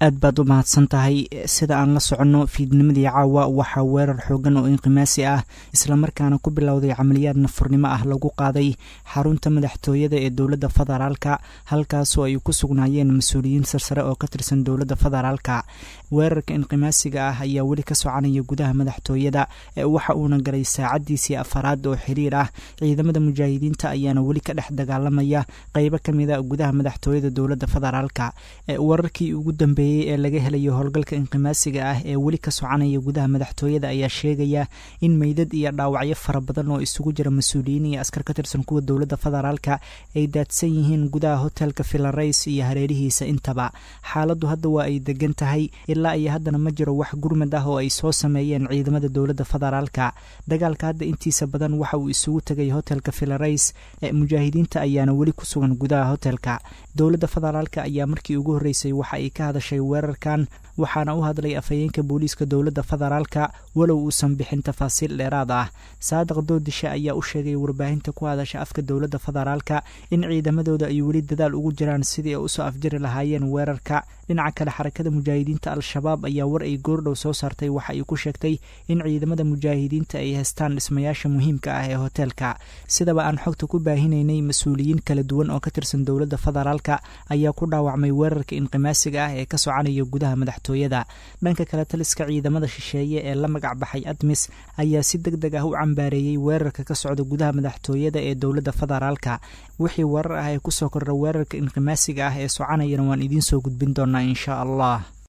aad baad u mahadsan tahay sida aan la soconno fiidnimadii caawa waxaa weerar xoogan oo inqimaasi ah islamarkaana ku bilowday camaliyaad nafurnimo ah lagu qaaday xarunta madaxtooyada ee dowladda federaalka halkaasoo ay ku sugnaayeen mas-uuliyiin sarsare oo ka tirsan dowladda federaalka weerarka inqimaasiga ah ayaa weli ka soconaya gudaha madaxtooyada waxa uuna galay saacadiisii afaraad oo xiriir ah ciidamada mujaahidiinta ayaana weli ka dhex dagaalamaya qeybo ka mida gudaha madaxtooyada dowladda federaalka wararkii ugu dambeeyey ee laga helayo howlgalka inqimaasiga ah ee weli ka soconaya gudaha madaxtooyada ayaa sheegaya in meydad iyo dhaawacyo fara badan oo isugu jira mas-uuliyiin iyo askar ka tirsan kuwa dowladda federaalka ay daadsan yihiin gudaha hotelka filarays iyo hareerihiisa intaba xaaladdu hadda waa ay degan tahay ilaa iyo haddana ma jiro wax gurmad ah oo ay soo sameeyeen ciidamada dowladda federaalka dagaalka hadda intiisa badan waxa uu isugu tegay hotelka filarays ee mujaahidiinta ayaana weli ku sugan gudaha hotelka dowladda federaalka ayaa markii ugu horreysay waxa ay ka hadashay weerarkan waxaana u hadlay afhayeenka booliiska dowladda federaalka walow uusan bixin tafaasiil dheeraad ah saadiq doodishe ayaa u sheegay warbaahinta ku hadasha afka dowladda federaalka in ciidamadooda ay weli dadaal ugu jiraan sidii ay usoo afjari lahaayeen weerarka dhinaca kale xarakada mujaahidiinta al-shabaab ayaa war ay goordhow soo saartay waxa ay ku sheegtay in ciidamada mujaahidiinta ay haystaan dhismayaasha muhiimka ah ee hoteelka sidaba aan xogta ku baahinaynay mas-uuliyiin kala duwan oo ka tirsan dowladda federaalka ayaa ku dhaawacmay weerarka inqimaasiga ah ee ka soconaya gudaha madaxtooyada dhanka kale taliska ciidamada shisheeye ee la magac baxay admis ayaa si deg deg ah u cambaareeyey weerarka ka socda gudaha madaxtooyada ee dowladda federaalka wixii warar ah ee kusoo kordha weerarka inqimaasiga ah ee soconayana waan idiin soo gudbin doonaa insha allah